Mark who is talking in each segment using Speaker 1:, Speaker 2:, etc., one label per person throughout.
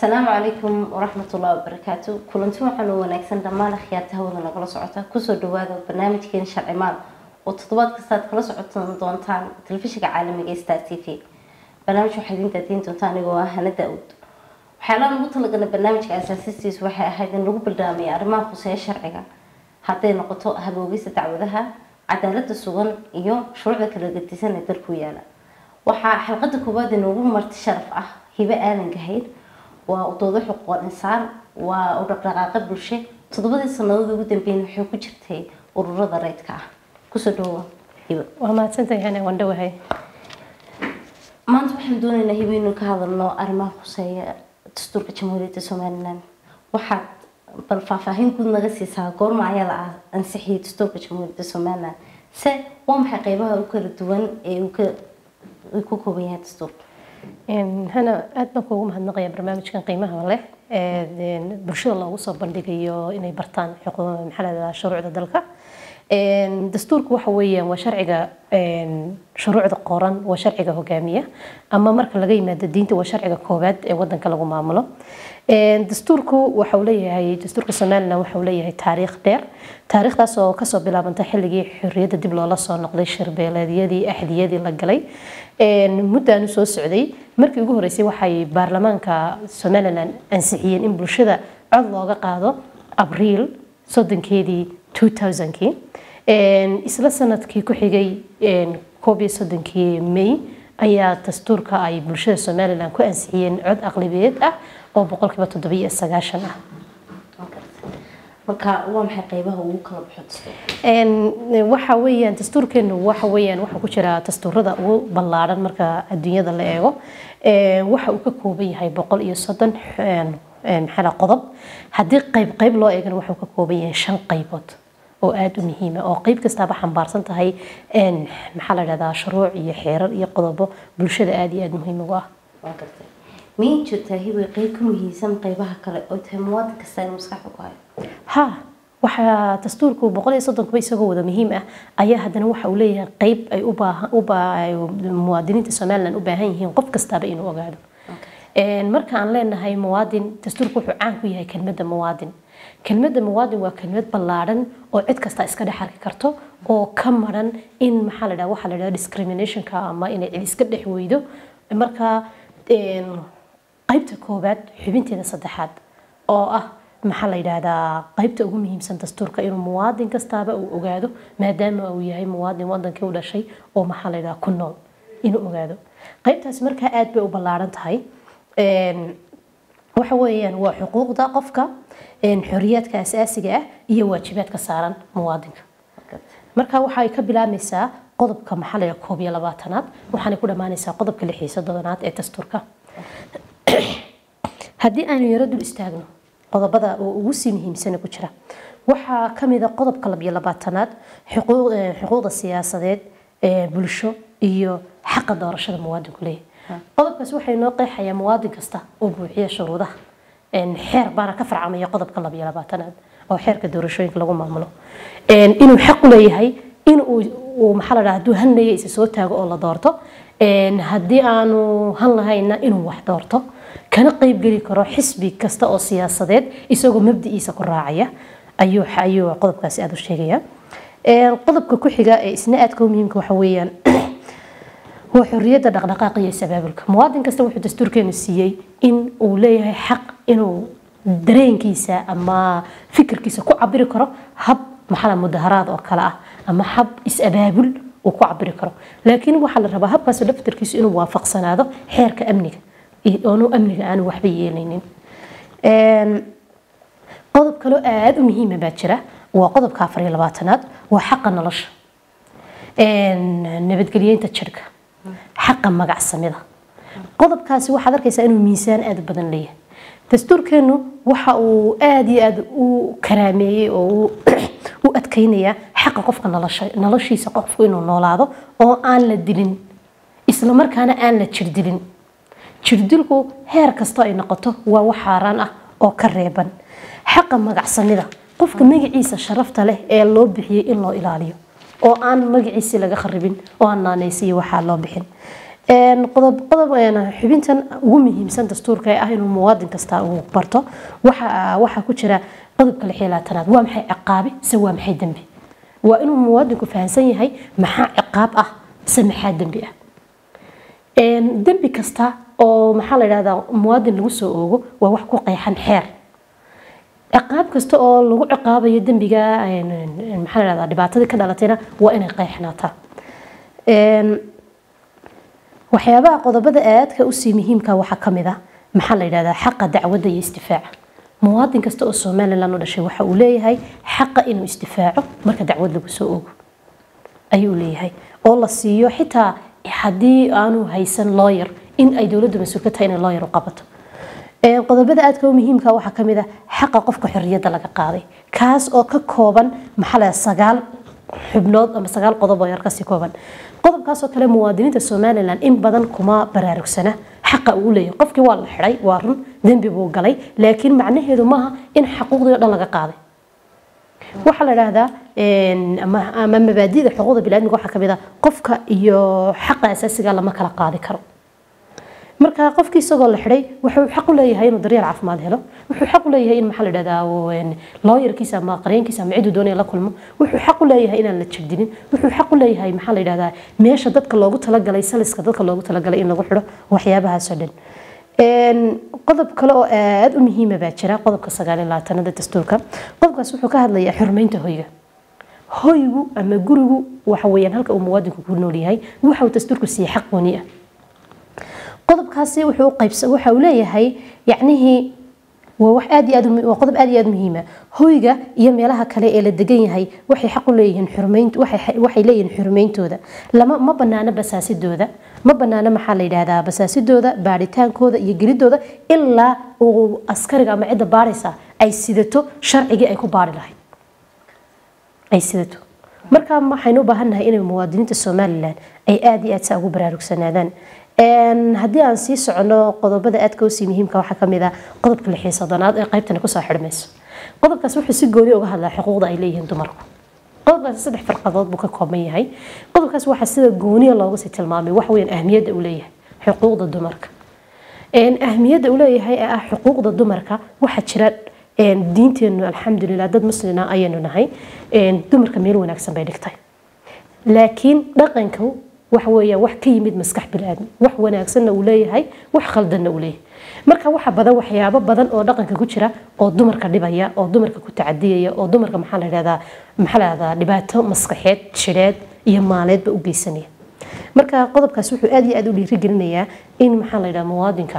Speaker 1: asalaamu calaykum waraxmatullahi wabarakaatu kulanti waxaan u wanaagsan dhammaan akhyaarta hawada nagala socota kusoo dhawaada barnaamijkeena sharci maal oo toddobaad kasta aad kala socotan doontaan telefishinka caalamiga ee star t v barnaamij waxaa idiin daadiin doontaa anigoo ah hana daa-uud waxyaalaha lagu talagalay barnaamijka asaasistiisu waxay ahayd in lagu bildaamaya arrimaha khuseeya sharciga hadday noqoto haboogista dacwadaha cadaalada sugan iyo shuruucda kala gadisan ee dalku yaala waxaa xalqada koowaad inoogu marti sharaf ah hibe aadan gahayd waa udoodo xuquuqal insaan waa u dhaqdhaqaaqa bulshe toddobadii sanadood ugu dambeyn waxay ku jirtay ururada rayidka ah kusoo dhawoa hibe
Speaker 2: waa mahadsantahay hana waan dhowahay
Speaker 1: maanta waxaan doonaynaa hibe inuu ka hadalno arrimaha khuseeya dastuurka jamhuuriyadda somalilan waxaad bal faahfaahin guud naga siisaa goorma ayaa la ansixiyay dastuurka jamhuuriyadda somalilan se waa maxay qeybaha u kala duwan ee uu ka uu ku kooban yahay dastuurka
Speaker 2: hana aad baan kuugu mahadnaqaya barnaamijkan qiimaha leh ee bulshada loogu soo bandhigayo inay bartaan maxaa lahahdaa shuruucda dalka dastuurku waxa weeyaan waa sharciga shuruucda qoran waa sharciga hogaamiya ama marka laga yimaado diinta waa sharciga koowaad ee wadanka lagu maamulo dastuurku waxa uu leeyahay dastuurka somaliland waxa uu leeyahay taariikh dheer taariikhdaas oo kasoo bilaabantay xilligii xorriyadda dib loola soo noqday shirbeeleedyadii axdiyadii la galay muddaanu soo socday markii ugu horeysay waxay baarlamaanka somaliland ansixiyeen in bulshada cod looga qaado abriil soddonkeedii 2000kii isla sanadkii ku xigay koob iyo soddonkii may ayaa dastuurka ay bulshada somaliland ku ansixiyeen cod aqlibiyeed ah oo boqolkiiba toddobiyo sagaashan ah
Speaker 1: marka waa maxay qeybaha ugu kala baxo dastuurka
Speaker 2: waxa weeyaan dastuurkeenu waxa weeyaan waxa ku jira dastuurada ugu ballaaran marka adduunyada la eego waxa uu ka kooban yahay boqol iyo soddon maxaa qodob haddii qayb qayb loo eegana wuxuu ka kooban yahay shan qaybood oo aada u muhiima oo qayb kastaaba xambaarsan tahay maxaa la dhahdaa shuruuc iyo xeerar iyo qodobo bulshada aada iyo aada muhiim ugu ah
Speaker 1: waa gartay miyay jirtaa hibe qeyb ka muhiimsan qeybaha kale oo tahay muwaadin kasta inuu maskaxda ku hayo
Speaker 2: ha waxaa dastuurku boqol iyo soddonkuba isagoo wada muhiim ah ayaa haddana waxa uu leeyahay qeyb ay u baahan u muwaadiniinta somaliland u baahan yihiin qof kastaaba inuu ogaado marka aan leenahay muwaadin dastuurku wuxuu caan ku yahay kelmadda muwaadin kelmadda muwaadin waa kelmad ballaadhan oo cid kasta iska dhex arki karto oo ka maran in maxaa la dhaha waxaa la dhaha discriminationka ama inay cid iska dhex weydo marka qaybta koowaad xubinteeda saddexaad oo ah maxaa la yidhaahdaa qaybta ugu muhiimsan dastuurka inuu muwaadin kastaaba uu ogaado maadaama uu yahay muwaadin wadankii u dhashay oo maxaa la yidhaha ku nool inuu ogaado qaybtaasi markaa aad bay u ballaaran tahay waxa weeyaan waa xuquuqda qofka xoriyaadka asaasiga ah iyo waajibaadka saaran muwaadinka marka waxay ka bilaabmaysaa qodobka maxaa la koob iyo labaatanaad waxaanay ku dhammaanaysaa qodobka lix iyo soddonaad ee dastuurka haddii aanu yaro dul istaagno qodobada oo ugu sii muhiimsana ku jira waxaa ka mid a qodobka labiyo labaatanaad xuquuqda siyaasadeed bulsho iyo xaqa doorashada muwaadinku leeyahay qodobkaas waxay noo qeexayaa muwaadin kasta oo buuxiya shuruudaha xeer baana ka farcamaya qodobka labiyo labaatanaad oo xeerka doorashooyinka lagu maamulo inuu xaq u leeyahay in uu maxaa la dhaha hadduu hanlaya isa soo taago oo la doorto haddii aanu han lahayna inuu wax doorto kana qeybgeli karo xisbi kasta oo siyaasadeed isagoo mabdiciisa ku raacaya ayuu ayuu qodobkaasi aada u sheegaya qodobka ku xiga ee isna aadka u muhiimka waxa weeyaan waa xorriyadda dhaqdhaqaaqa iyo sabaabulka muwaadin kasta wuxuu dastuurkeenu siiyey in uu leeyahay xaq inuu dareenkiisa ama fikirkiisa ku cabiri karo hab maxaa mudaharaad oo kale ah ama hab is-abaabul uu ku cabiri karo laakiin waxaa la rabaa habkaas daftarkiisu inuu waafaqsanaado xeerka amniga oonu amniga aanu waxba yeelaynin qodob kaloo aada u muhiima baa jira waa qodobka afar iyo labaatanaad waa xaqa nolosha nabadgelyeynta jirka xaqa magacsamida qodobkaasi waxaad arkaysaa inuu miisaan aada u badan leeyahay dastuurkeenu waxa uu aada iyo aada u karaameeyey oo u adkeynayaa xaqa qofka nolosha noloshiisa qofku inuu noolaado oo aan la dilin isla markaana aan la jirdilin jirdilku heer kasta ay noqoto waa wax xaaraan ah oo ka reeban xaqa magacsamida qofka magaciisa sharafta leh ee loo bixiyey in loo ilaaliyo oo aan magaciisi laga kharibin oo aan naanaysiyo waxaa loo bixin Een, qodob qodob een, xubintan ugu muhiimsan dastuurka ee ah inuu muwaadin kasta uu barto waxa waxaa ku jira qodobka lix iyo labaatanaad waa maxay ciqaabi se waa maxay dembi waa inuu muwaadinku fahamsan yahay maxaa ciqaab ah se maxaa dembi ah Een, dembi kasta oo maxaa la yidhahdaa muwaadin lagu soo oogo waa wax ku qeexan xeer ciqaab kasta oo lagu ciqaabayo dembiga een, een, maxaa la yidhahdaa dhibaatadii ka dhalatayna waa inay qeexnaataa Een, waxyaabaha qodobada aadka usii muhiimka waxaa ka mid ah maxaa la yidhahdaa xaqa dacwadda iyo istifaaca muwaadin kasta oo somalilan u dhashay waxa uu leeyahay xaqa inuu istifaaco marka dacwad lagu soo oogo ayuu leeyahay oo la siiyo xitaa haddii aanu haysan lawyer in ay dowladdu mas-uul ka tahay inay lawyer u qabato Ee, qodobada aadka u muhiimka waxaa ka mid ah xaqa qofka xorriyadda laga qaaday kaas oo ka kooban maxaa la yidhahdaa sagaal xubnood ama sagaal qodob oo yar kasii kooban qodobkaas oo kale muwaadiniinta somalilan in badan kuma baraarugsana xaqa uu leeyahay qofkii waa la xidhay waa run dembi buu galay laakiin macnaheedu maaha in xaquuqdii oo dhan laga qaaday waxaa la idhaahdaa een, ama ama mabaadida xuquuqda biniadmiga waxaa ka mid ah qofka iyo xaqa asaasiga lama kala qaadi karo marka qofkii isagoo la xidhay wuxuu xaq u leeyahay inuu daryeel caafimaad helo wuxuu xaq u leeyahay in maxaa la dhahdaa looyarkiisa ama qareenkiisa ama ciduu doonaya la kulmo wuxuu xaq u leeyahay inaan la jabdinin wuxuu xaq u leeyahay maxaa la dhahdaa meesha dadka loogu talagalay saliska dadka loogu talagalay in lagu xidho waxyaabahaasoo dhan Een, qodob kale oo aada u muhiima baa jira qodobka sagaal iyo labaatanada dastuurka qodobkaas wuxuu ka hadlayaa xurmeynta hoyga hoygu ama gurigu waxa weeyaan halka uu muwaadinku ku nool yahay waxa uu dastuurku siiyey xaq gooni ah qodobkaasi wuxuu qaybsa waxa uu leeyahay yacnihii waa wax aad iyo aad u- waa qodob aad iyo aad muhiima hoyga iyo meelaha kale ee la degan yahay waxay xaq u leeyihiin xurmeynta waxay waxay leeyihiin xurmeyntooda lama ma banaana basaasidooda ma banaana maxaa la yidhaahdaa basaasidooda baaritaankooda iyo gelidooda ilaa uu askariga ama cidda baaraysa ay sidato sharcigii ay ku baari lahayd ay sidato marka waxaynu u baahannahay inay muwaadiniinta somalilan ay aada iyo aad saa ugu baraarugsanaadaan Een, haddii aan sii socono qodobada aadka usii muhiimka waxaa ka mid ah qodobka lix iyo soddonaad ee qaybtani kusoo xidhmayso qodobkaas wuxuu si gooni uga hadlaa xuquuqda ay leeyihiin dumarku qodobkaasi saddex farqadood buu ka kooban yahay qodobkaas waxaa sida gooniya loogu sii tilmaamay wax weyn ahmiyadda uu leeyahay xuquuqda dumarka Een, ahmiyadda uu leeyahay ee ah xuquuqda dumarka waxaa jira een, diinteennu alxamdulilah dad muslina ayaynu nahay een, dumarka meel wanaagsan bay dhigtay laakiin dhaqanku waxa weeyaan wax ka yimid maskax bini'aadmi wax wanaagsanna uu leeyahay wax khaldanna uu leeyahay marka waxa badan waxyaabo badan oo dhaqanka ku jira oo dumarka dhibaya oo dumarka ku tacadiyaya oo dumarka maxaa la yidhahdaa maxaa la yidhahdaa dhibaato maskaxeed jireed iyo maaleedba u geysanaya marka qodobkaas wuxuu aad iyo aad u dhiirigelinayaa in maxaa la yidhahdaa muwaadinka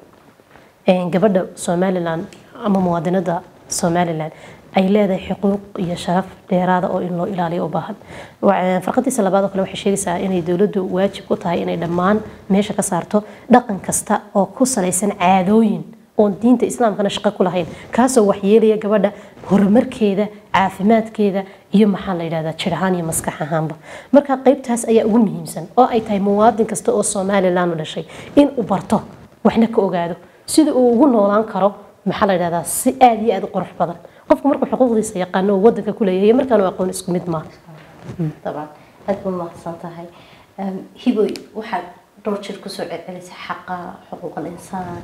Speaker 2: een, gabadha somalilan ama muwaadinada somalilan ay leedahay xuquuq iyo sharaf dheeraada oo in loo ilaaliyo u baahan Wa- farqadiisa labaad oo kale waxay sheegaysaa inay dowladdu waajib ku tahay inay dhammaan meesha ka saarto dhaqan kasta oo ku salaysan caadooyin oon diinta islaamkana shaqo ku lahayn kaasoo waxyeelaya gabadha horumarkeeda caafimaadkeeda iyo maxaa la yidhahdaa jir ahaan iyo maskax ahaanba marka qaybtaas ayaa ugu muhiimsan oo ay tahay muwaadin kasta oo somalilan u dhashay in uu barto waxna ka ogaado sida uu ugu noolaan karo maxaa la yidhahdaa si aad iyo aad u qurux badan qofku markuu xuquuqdiisa yaqaano oo wadanka ku leeyahay iyo markaanu aqoon isku mid maaha
Speaker 1: طبعا aad buu mahadsan tahay Em, hiboy waxaad dhowr jir kusoo celcelisay xaqa xuquuq alinsaan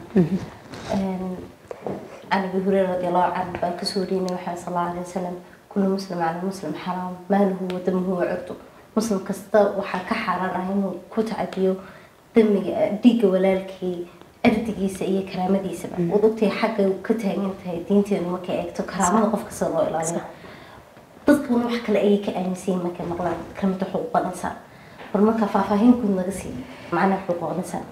Speaker 1: Em, can abi hureyra radi allahu canhu baan kasoo warinay waxaa sal allahu alay wasalam kullu muslim cala muslim xaraam maaluhu wa damuhu wa curdu muslim kasta waxaa ka xaaraan ah inuu ku tacadiyo damiga dhiigga walaalkii ardigiisa iyo karaamadiisaba waad ogtahay xagga uu ka taagan tahay diinteenu markay eegto karaamada qofka sida loo ilaaliyo dadkuna wax kale ayay ka aaminsan yihiin markay maqlaan kalimada xuquuqal insaan bal marka faahfaahin guud naga sii macnaha xuquuqal insaan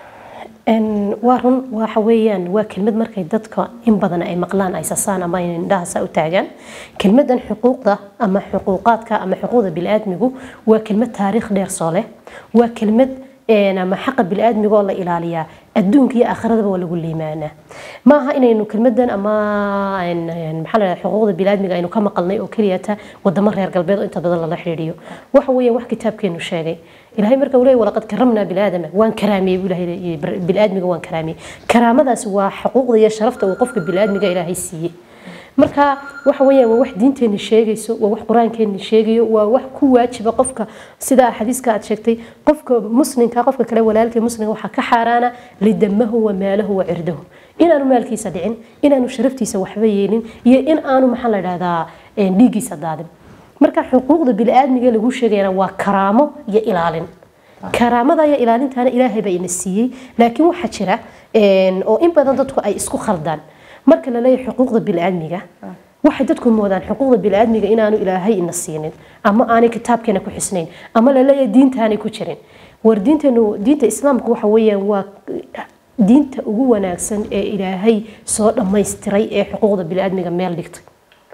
Speaker 2: Een, waa run waxa weeyaan waa kelmad markay dadka in badan ay maqlaan ay sasaan ama ay indhaha saa u taagaan kelmadan xuquuqda ama xuquuqaadka ama xuquuqda bini'aadmigu waa kelmad taariikh dheer soo leh waa kelmad een, ama xaqa bini'aadmiga oo la ilaaliyaa adduunka iyo aakhiradaba waa lagu liimaanaa ma aha inaynu kelmadan ama een, een, maxaa la yidhahdaa xuquuqda bini'aadmiga aynu ka maqalnay oo keliyata wadamo reer galbeed oo inta badan lala xidhiidhiyo waxa weeyaan wax kitaabkeenu sheegay ilaahay marka uu leeyahay walaqad karamnaa bilaaadama waan karaamiyey buu ilaahay leeyahay bilaaadmiga waan karaamiyey karaamadaasi waa xuquuqda iyo sharafta uu qofka bilaaadmiga ilaahay siiyey marka waxa weeyaan waa wax diinteena sheegayso waa wax qur-aankeena sheegayo waa wax ku waajiba qofka sida xadiiska aad sheegtay qofka muslimka qofka kale walaalkii muslimka waxaa ka xaaraana lidamahu wa maalahu wa cirdahu inaanu maalkiisa dhicin inaanu sharaftiisa waxba yeelin iyo in aanu maxaa la dhahdaa dhiiggiisa daadin marka xuquuqda biniaadmiga lagu sheegayana waa karaamo iyo ilaalin karaamada iyo ilaalintaana ilaahay baa ina siiyey laakiin waxaa jira oo in badan dadku ay isku khaldaan marka la leeyahay xuquuqda biniaadmiga waxay dadku moodaan xuquuqda biniaadmiga inaanu ilaahay ina siinin ama aanay kitaabkeena ku xisnayn ama la leeyahay diintaanay ku jirin war diinteenu diinta islaamka waxa weeyaan waa diinta ugu wanaagsan ee ilaahay soo dhammaystiray ee xuquuqda biniaadmiga meel dhigtay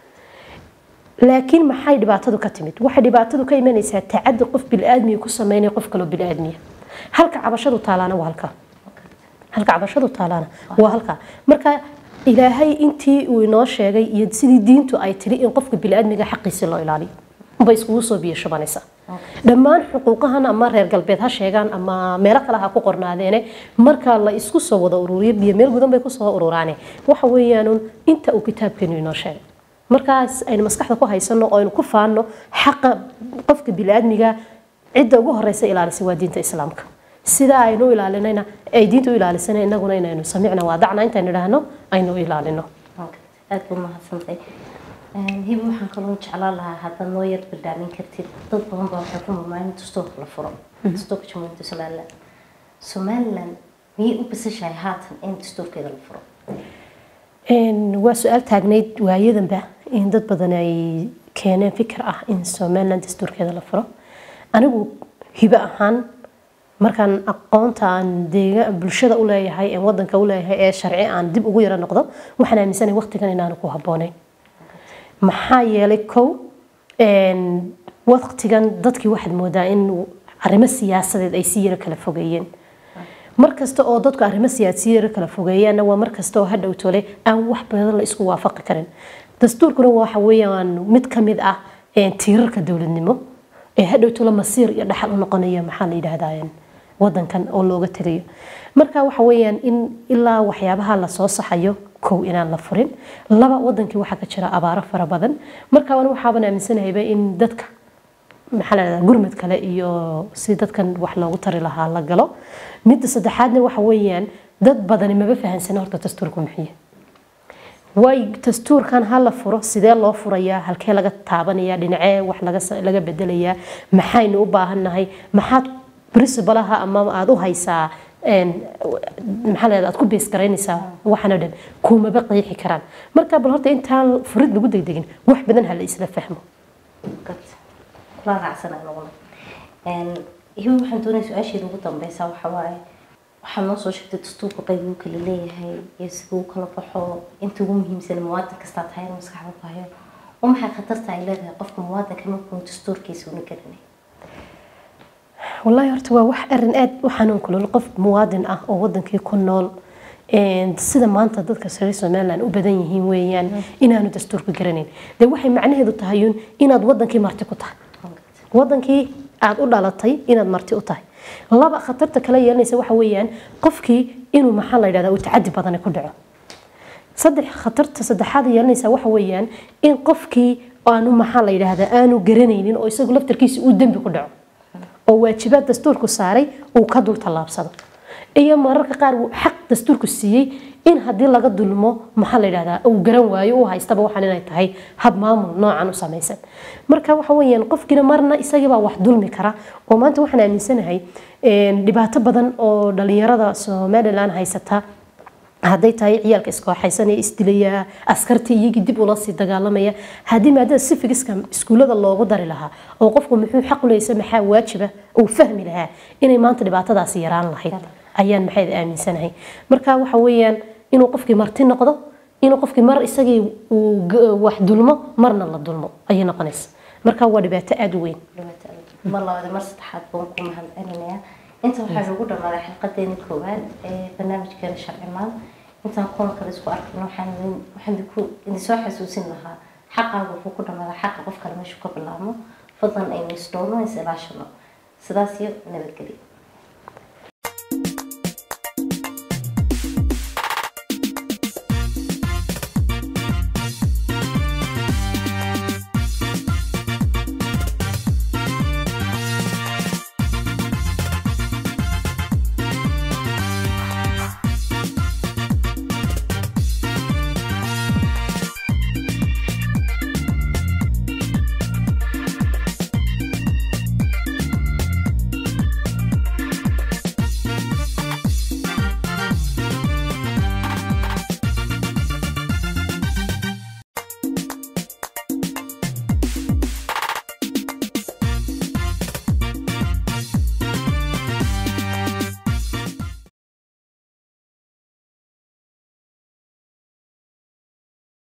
Speaker 2: laakiin maxay dhibaatadu ka timid waxay dhibaatadu ka imanaysaa tacadi qof biniaadmiga ku sameynaya qof kaloo biniaadmiya halka cabashadu taalaana waa halka halka cabashadu taalaana waa halka marka ilaahay intii uu inoo sheegay iyo sidii diintu ay tiri in qofka biniaadmiga xaqiisi loo ilaaliyo bay iskugu soo biyo shubanaysaa dhammaan xuquuqahan ama reer galbeed ha sheegaan ama meelo kale ha ku qornaadeene marka la isku soo wada ururiyo biyo meel gudan bay kusoo ururaane waxa weeyaan inta uu kitaabkeenu inoo sheegay markaas aynu maskaxda ku haysano oo aynu ku faano xaqa qofka biniaadmiga cidda ugu horeysa ilaalisa waa diinta islaamka sida aynu ilaalinayna ay diinta u ilaalisana inaguna inaynu samicna waadacna intaynu idhaahno aynu u ilaalino
Speaker 1: aad buu mahadsantay hiba waxaan kaloo jeclaan lahaa haddaad noo yar bildhaamin kartid dad badan baa waxay ku murmaan dastuurka la furo dastuurka jamhuuriyadda somaliland somaliland miyay u basashahay haatan in dastuurkeeda la furo
Speaker 2: waa su-aal taagnayd waayadanba in dad badan ay keeneen fikir ah in somaliland dastuurkeeda la furo anigu hibo ahaan markaan aqoonta aan deega bulshada u leeyahay ee wadanka u leeyahay ee sharci aan dib ugu yaro noqdo waxaan aaminsanahay waqtigan inaanu ku habboonayn maxaa yeelay kow waqtigan dadkii waxaad moodaa in arrimo siyaasadeed ay si yaro kala fogeeyeen mar kasta oo dadku arrimo siyaasi yaro kala fogeeyaanna waa mar kasta oo hadhow tole aan wax badan la isku waafaqi karin dastuurkuna waxa weeyaan mid ka mid ah tiirarka dowladnimo ee hadhow tole masiir iyo dhaxal u noqonaya maxaa la yidhaahdaa wadankan oo looga tegayo marka waxa weeyaan in ilaa waxyaabaha lasoo saxayo kow inaan la furin laba wadankii waxaa ka jira abaaro fara badan marka an waxaaban aaminsanahayba in dadka maxaa la dhahdaa gurmad kale iyo si dadkan wax loogu tari lahaa la galo midda saddexaadna waxa weeyaan dad badani maba fahansana horta dastuurku muxiye way dastuurkan ha la furo sidee loo furayaa halkee laga taabanaya dhinacee wax laga bedelayaa maxaynu u baahannahay maxaad principalaha ama aada u haysaa maxaa leedahay aad ku bees garaynaysaa waxaan oo dhan kumaba qeexi karaan marka bal horta intaan furid lagu degdegin wax badan ha la isla fahmo
Speaker 1: kula raacsan anaguna hiba waxaan doonaya su-aasheeda ugu dambeysa waxa waaye waxaad noo soo sheegtay dastuurka qayb uu kala leeyahay iyo sida uu kala baxo inta ugu muhiimsan muwaadin kastaa tahay inuu maskaxda ku hayo oo maxay khatarta ay leedahay qofka muwaadinka markuu dastuurkiisa una garanay
Speaker 2: wallaahi horta waa wax arin aad u xanuun kulul qof muwaadin ah oo wadankii ku nool sida maanta dadka reer somaliland u badan yihiin weeyaan inaanu dastuurka garanayn dee waxay macnaheedu tahayun inaad wadankii marti ku tahay wadankii aad u dhalatay inaad marti u tahay laba khatarta kala yeelanaysa waxa weeyaan qofkii inuu maxaa la yidhahdaa uu tacadi badani ku dhaco saddex khatarta saddexaad yeelanaysa waxa weeyaan in qofkii aanu maxaa la yidhaahdaa aanu garanaynin oo isagu laftarkiisa uu dembi ku dhaco oo waajibaad dastuurku saaray uu ka dul tallaabsado iyo mararka qaar xaq dastuurku siiyey in haddii laga dulmo maxaa la yidhahdaa uu garan waayo uu haystaba waxaan inay tahay hab maamul noocan u samaysan marka waxa weeyaan qofkiina marna isagibaa wax dulmi kara oo maanta waxaan aaminsanahay dhibaato badan oo dhalinyarada somaliland haysata hadday tahay ciyaalka iskooxaysanaya isdilaya askartii iyagii dib ula sii dagaalamaya haddii maadada sifigiska iskuullada loogu dari lahaa oo qofku muxuu xaq u leeysa maxaa waajiba uu fahmi lahaa inay maanta dhibaatadaasi yaraan lahayd ayaan maxayd aaminsanahay marka waxa weeyaan inuu qofkii marti noqdo inuu qofkii mar isagii uu wax dulmo marna la dulmo ayay noqonaysa marka waa dhibaato aada u weyn
Speaker 1: mar labaad mar saddexaad baan ku mahadcelinayaa inta waxaa noogu dhammaaday xilqadeeni koowaad ee barnaamijkeena sharcimaal intaan kulan kale isku arkayno waxaan waxaan idin soo xasuusin lahaa xaqaaga wuxuu ku dhammaadaa xaqa qof kale meeshuu ka bilaabmo fadlan aynu isdhowno is ilaashano sidaas iyo nabadgelyo